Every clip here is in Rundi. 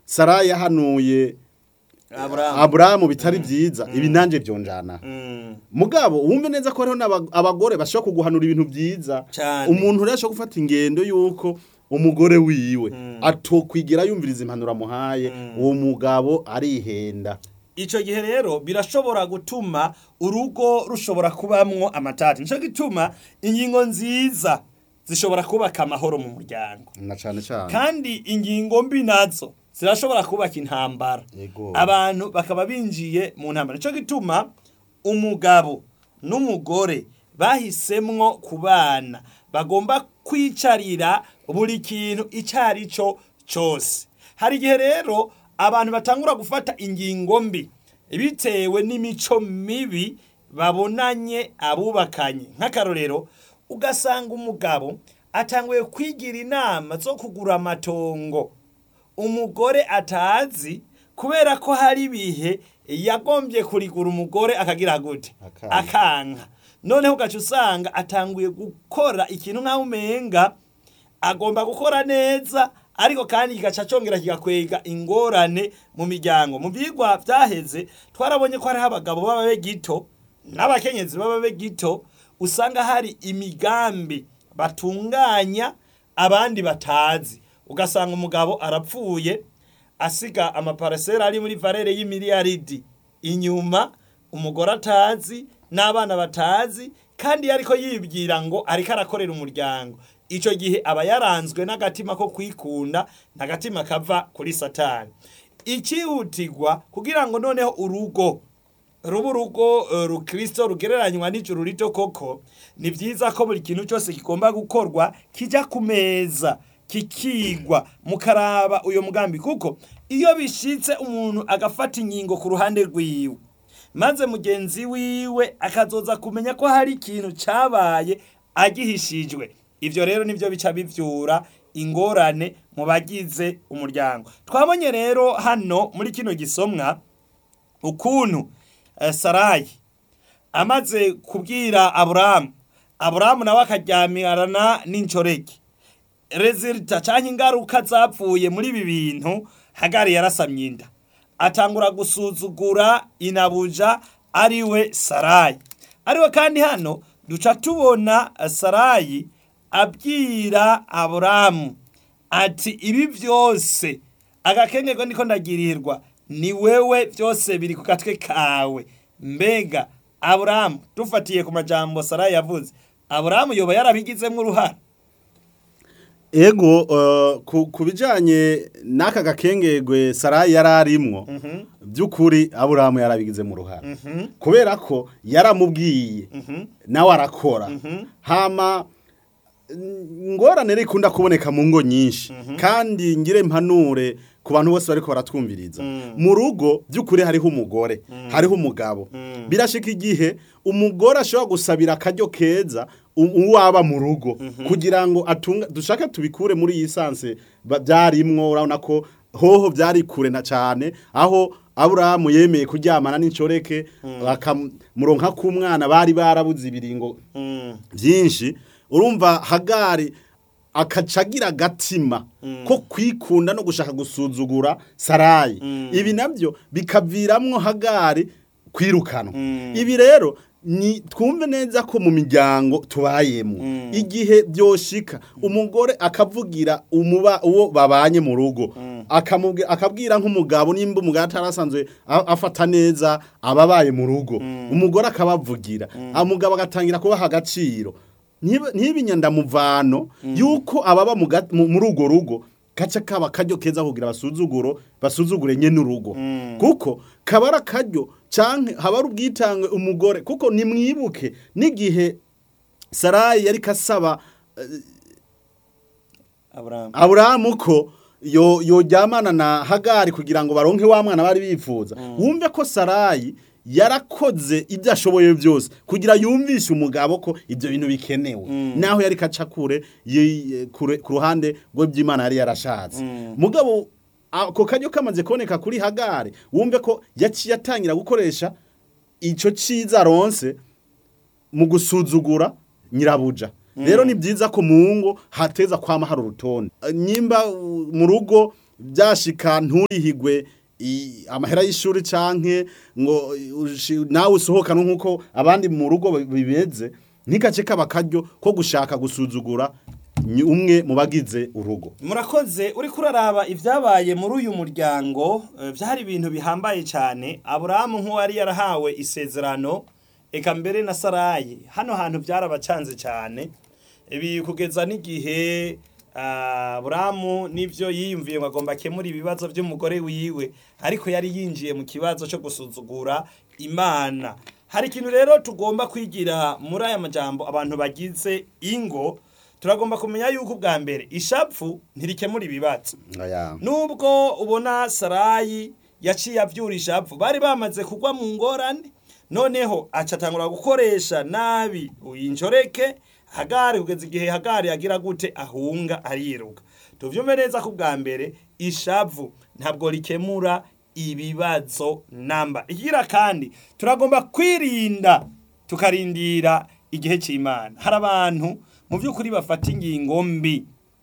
sarayi yahanuye aburahamu aburahamu bitari byiza ibi nanjye byonjana Mm. mugabo wumve neza ko hariho n'aba- abagore bashobora kuguhanura ibintu byiza Cane. umuntu rero ashobora gufata ingendo y'uko umugore wiwe atokwigira yumviriza impanuro amuhaye uwo mugabo arihenda icyo gihe rero birashobora gutuma urugo rushobora kubamwo amatati nicyo gituma ingingo nziza zishobora kubaka amahoro mu muryango na cyane cyane kandi ingingo mbi nazo zirashobora kubaka intambara Yego. abantu bakaba binjiye mu ntambara nicyo gituma umugabo n'umugore bahisemwo kubana bagomba kwicarira buri kintu icyo ari cyo cyose hari igihe rero abantu batangura gufata ingingo mbi bitewe n'imico mibi babonanye abubakanye nk'akarorero ugasanga umugabo atanguye kwigira inama zo kugura amatongo umugore atazi kubera ko hari ibihe yagombye kurigura umugore akagira gute Akanga. akanka noneho ugaca usanga atanguye gukora ikintu nk'aho umenga agomba gukora neza ariko kandi kigaca cyongera kigakwega ingorane mu miryango mu byigwa byaheze twarabonye ko hariho abagabo b'ababe gito n'abakenyezi b'ababe gito usanga hari imigambi batunganya abandi batazi ugasanga umugabo arapfuye asiga amaparasera ari muri valere y'imiliyaridi inyuma umugore atazi n'abana batazi kandi ariko yibwira ngo ariko arakorera umuryango icyo gihe aba yaranzwe n'agatima ko kwikunda n'agatima kava kuri satani ikihutirwa kugira ngo noneho urugo ruba urugo eh, rukristo rugereranywa n'ijuru rito koko ni byiza ko buri kintu cyose kigomba gukorwa kijya ku meza kikigwa mukaraba uyo mugambi kuko iyo bishitse umuntu agafata ingingo ku ruhande rwiwe maze mugenzi wiwe akazoza kumenya ko hari ikintu cyabaye agihishijwe ibyo rero nibyo bica bivyura ingorane mu bagize umuryango twabonye rero hano muri kino gisomwa ukuntu eh, sarayi amaze kubwira aburahamu aburahamu nawe akajyamirana n'incoreke rezilita cyangwa ingaruka zapfuye muri ibi bintu hagari yarasamye inda atangura gusuzugura inabuja ariwe sarayi ariwe kandi hano duca tubona eh, sarayi abwira aburahamu ati ibi byose agakengerwa niko ndagirirwa ni wewe byose biri ku gatwe kawe mbega aburahamu dufatiye ku majambo sarayi yavuze aburahamu yoba yarabigizemo uruhara ego eh, ku ku bijyanye n'aka gakengegwe sarayi yari arimwo by'ukuri aburahamu yarabigize mu ruhara kubera ko yaramubwiye nawe arakora hama ingorane rero ikunda kuboneka mu ngo nyinshi kandi ngire mpanure ku bantu bose bariko baratwumviriza mu rugo by'ukuri hariho umugore hariho umugabo birashika igihe umugore ashobora gusabira akaryo keza u- uwaba mu rugo kugira ngo atunga dushake tubikure muri iyi sanse ba- byarimwo urabona ko hoho byari kure na cyane aho aburahamu yemeye kuryamana n'incoreke bakamuronka k'umwana bari barabuze ibiringo byinshi urumva hagari akacagira agatima ko kwikunda no gushaka gusuzugura sarayi ibi nabyo bikaviramwo hagari kwirukanwa ibi rero ni twumve neza ko mu miryango tubayemo igihe byoshika umugore akavugira umuba uwo babanye mu rugo akamubwira akabwira nk'umugabo nimba umugabo atarasanzwe a- afata neza ababaye mu rugo umugore akabavugira umugabo agatangira kubaha agaciro Ntibe- ntibinyandamuvano yuko ababa mu ga- mu- muri urwo rugo gace kaba akaryo keza kugira basuzuguro basuzugure nye n'urugo kuko kaba ari akaryo canke haba ari ubwitange umugore kuko nimwibuke n'igihe sarayi yari kasaba aburahamu aburahamu ko yo yojyamana na hagari kugira ngo baronke wa mwana bari bifuza wumve ko sarayi yarakoze ibyo ashoboye byose kugira yumvishe umugabo ko ibyo bintu bikenewe naho yari kaca kure yi- kure- ku ruhande rw'iby'imana yari yarashatse mugabo ako karyo kamaze kuboneka kuri hagari wumve ko yaciye atangira gukoresha icyo cyiza aronse mu gusuzugura nyirabuja rero ni byiza ko mu ngo hateza kwama hari urutonde nyimba uh, mu rugo byashika nturihigwe i- amahera y'ishuri canke ngo ushi- nawe usohokane nk'uko abandi mu rugo bibeze ntikace kaba akaryo ko gushaka gusuzugura ny- umwe mu bagize urugo murakoze uri kuraraba ibyabaye muri uyu muryango eh, byari ibintu bihambaye cyane aburahamu nk'uwari yarahawe isezerano eka mbere na sarayi hano hantu byarabacanze cyane ibi kugeza n'igihe ah, aburahamu n'ibyo yiyumviye ngo agomba akemura ibibazo by'umugore wiwe ariko yari yinjiye mu kibazo cyo gusuzugura imana hari ikintu rero tugomba kwigira muri aya majambo abantu bagize ingo turagomba kumenya yuko ubwa mbere ishapfu ntirikemura ibibazo Aya. nubwo ubona sarayi yaciye avyura ishapfu bari bamaze kugwa mu ngorane noneho aca atangura gukoresha nabi uyinjoreke hagari kugeza igihe hagari agira gute ahunga ariruka tuvyumve neza ko ubwa mbere ishavu ntabwo rikemura ibibazo namba igira kandi turagomba kwirinda tukarindira igihe cy'imana hari abantu mu by'ukuri bafata ingingo mbi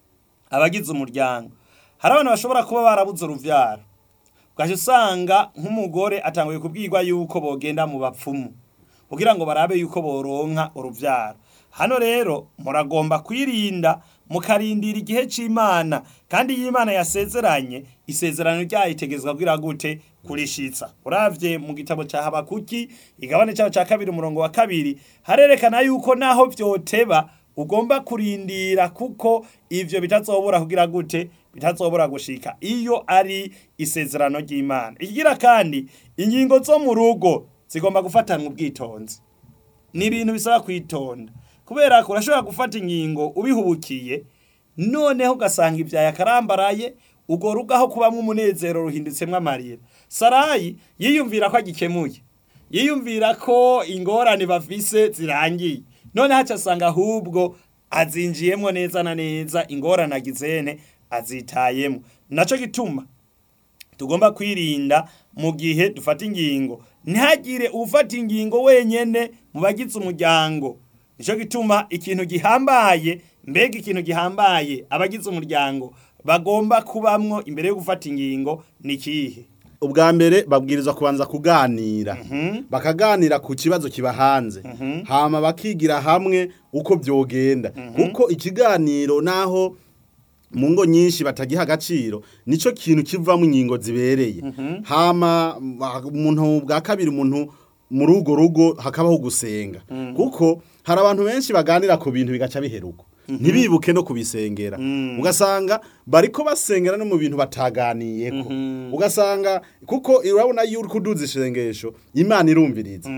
abagize umuryango hari abantu bashobora kuba barabuze uruvyaro ugaca usanga nk'umugore atanguye kubwirwa yuko bogenda mu bapfumu kugira ngo barabe yuko boronka uruvyaro hano rero muragomba kwirinda mukarindira igihe c'imana kandi iyo imana yasezeranye isezerano ryayo itegezwa kugira gute kurishitsa uravye mu gitabo ca habakuki igabane caho ca kabiri umurongo wa kabiri harerekana yuko naho vyoteba ugomba kurindira kuko ivyo bitazobura kugira gute bitazobura gushika iyo ari isezerano ry'imana ikigira kandi ingingo zo mu rugo zigomba gufatanwa ubwitonzi ni ibintu bisaba kwitonda kubera ko urashobora gufata ingingo ubihubukiye noneho ugasanga ibyaye akarambaraye urwo rugo aho kubamwo umunezero ruhindutsemwo amarira sarayi yiyumvira ko agikemuye yiyumvira ko ingorane bafise zirangiye none haca asanga ahubwo azinjiyemo neza na neza ingorane agizene azitayemo naco gituma tugomba kwirinda mu gihe dufata ingingo ntihagire ufata ingingo wenyene mu bagize umuryango nico gituma ikintu gihambaye mbega ikintu gihambaye abagize umuryango bagomba kubamwo imbere yo gufata ingingo ni kihe ubwa mbere babwirizwa kubanza kuganira bakaganira ku kibazo kiba hanze hama bakigira hamwe uko byogenda kuko ikiganiro naho mu ngo nyinshi batagiha agaciro nico kintu kivamo ingingo zibereye hama umuntu bwa kabiri umuntu muri urwo rugo hakabaho gusenga kuko hari abantu benshi baganira ku bintu bigaca biheruka ntibibuke no kubisengera ugasanga bariko basengera no mu bintu bataganiyeko ugasanga kuko urabona iyo uri kuduza isengesho imana irumviriza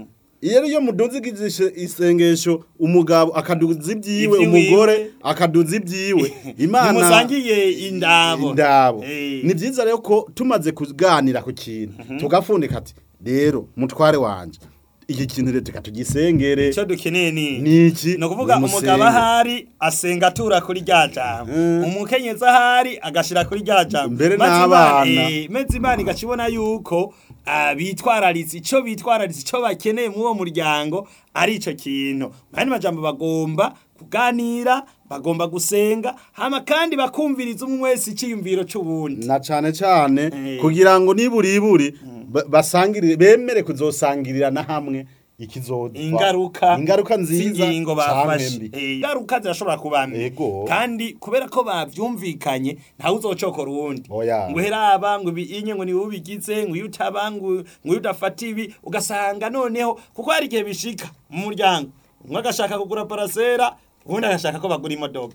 iyo iyo muduza igishe- isengesho umugabo akaduza ibyiwe Ivy'iwiwe. umugore akaduza ibyiwe imana ntimusangiye indabo indabo Eh. ni byiza rero ko tumaze kuganira ku kintu tugafundika ati rero mutware wanje iki kintu rero tuka tugisengere icyo dukeneye ni niki ni ukuvuga umusenge. umugabo ahari asenga atura kuri rya jambo Mm. umukenyezi ahari agashira kuri rya jambo Mbere Maze n'abana. Imana- eh, maze imana igaca ibona yuko ah, bitwararitse icyo bitwararitse icyo bakeneye muri uwo muryango ari icyo kintu kandi majambo bagomba kuganira bagomba gusenga hama kandi bakumviriza umwe wese icyiyumviro c'uwundi na cane cane Eh. kugira ngo niburiburi ba- basangirire bemere kuzosangirira na hamwe ikizodwa ingaruka ingaruka nziza z'ingingo canke bafashe mbi. Eh, ingaruka zirashobora kuba mbi Ego. kandi kubera ko bavyumvikanye ntawe uzocokora uwundi Oya. ngo heraba ngo inye ngo niwe ubigize ngo iyo utaba ngo ngo iyo udafata ibi ugasanga noneho kuko hari igihe bishika mu muryango umwe agashaka kugura parasera uwundi agashaka ko bagura imodoka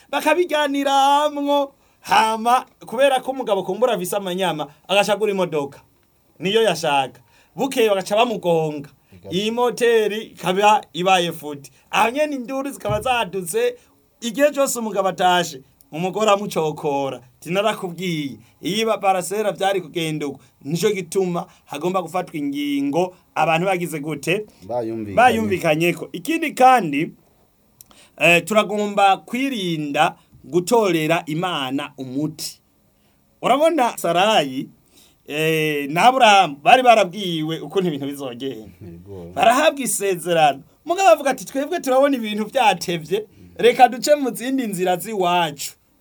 bakabiganiramwo hama kubera ko umugabo kumbura afise amanyama agashaka kugura imodoka niyo yashaka bukeye bagaca bamugonga iyi moteri ikaba ibaye futi aho nyene induru zikaba zadutse igihe cyose umugabo atashe umugore amucokora tinarakubwiye iyo parasera byari kugenda uko nico gituma hagomba gufatwa ingingo abantu bagize gute bayumvikanye bayumvikanyeko ikindi kandi eh, turagomba kwirinda gutorera imana umuti urabona sarayi eh, na aburahamu bari barabwiwe ukuntu ibintu bizogenda Yego. barahabwa isezerano mugabo bavuga ati twebwe turabona ibintu byatevye reka duce mu zindi nzira z'iwacu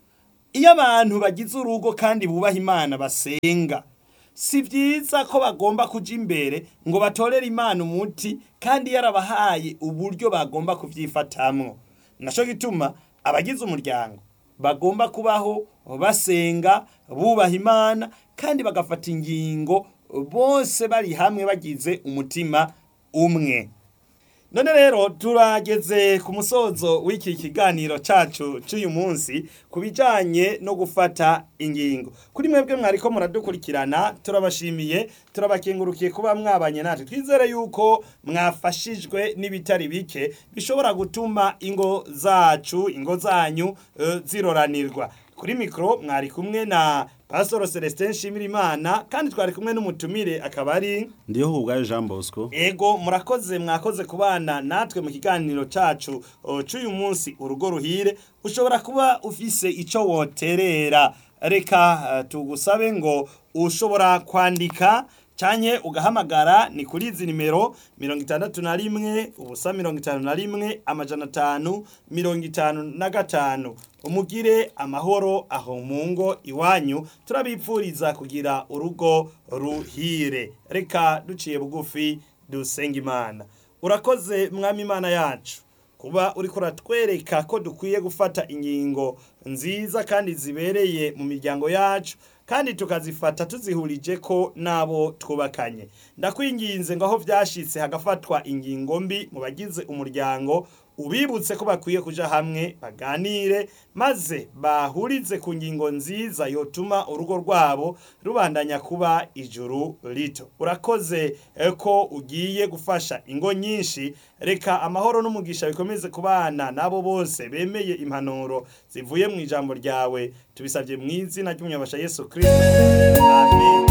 iyo abantu bagize urugo kandi bubaha imana basenga si byiza ko bagomba kuja imbere ngo batorere imana umuti kandi yarabahaye uburyo bagomba kubyifatamwo naco gituma abagize umuryango bagomba kubaho basenga bubaha imana kandi bagafata ingingo bose bari hamwe bagize umutima umwe none rero turageze ku musozo w'iki kiganiro cacu c'uyu munsi ku bijanye no gufata ingingo kuri mwebwe mwariko muradukurikirana turabashimiye turabakengurukiye kuba mwabanye natwe twizere yuko mwafashijwe n'ibitari bike bishobora gutuma ingo zacu ingo zanyu eh, ziroranirwa kuri mikoro mwari kumwe na pastor celestin nshimirimana kandi twari kumwe n'umutumire akaba ari ndiho hubwayo jean bosco ego murakoze mwakoze kubana natwe mu kiganiro cacu o, c'uyu munsi urugo ruhire ushobora kuba ufise ico woterera reka eh, tugusabe ngo ushobora kwandika canke ugahamagara ni kuri izi nimero mirongo itandatu na rimwe ubusa mirongo itanu na rimwe amajana atanu mirongo itanu na gatanu umugire amahoro aho mu ngo iwanyu turabipfuriza kugira urugo ruhire reka duciye bugufi dusenga imana urakoze mwami imana yacu kuba uriko uratwereka ko dukwiye gufata ingingo nziza kandi zibereye mu miryango yacu kandi tukazifata tuzihurije ko n'abo twubakanye ndakwinginze ngo aho vyashitse hagafatwa ingingo mbi mu bagize umuryango ubibutse ko bakwiye kuja hamwe baganire maze bahurize ku ngingo nziza yotuma urugo rwabo rubandanya kuba ijuru rito urakoze eh, ko ugiye gufasha ingo nyinshi reka amahoro n'umugisha bikomeze kubana nabo bose bemeye impanuro zivuye mu ijambo ryawe tubisabye mu izina ry'umunyabasha yesu kristo amen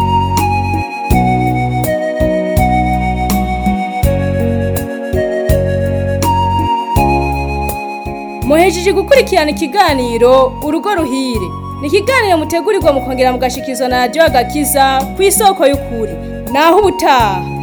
muhejeje gukurikirana ikiganiro urugo ruhire ni ikiganiro mutegurirwa mukongera mugashikirizwa na radiyo agakiza ku isoko y'ukuri naho ubutaha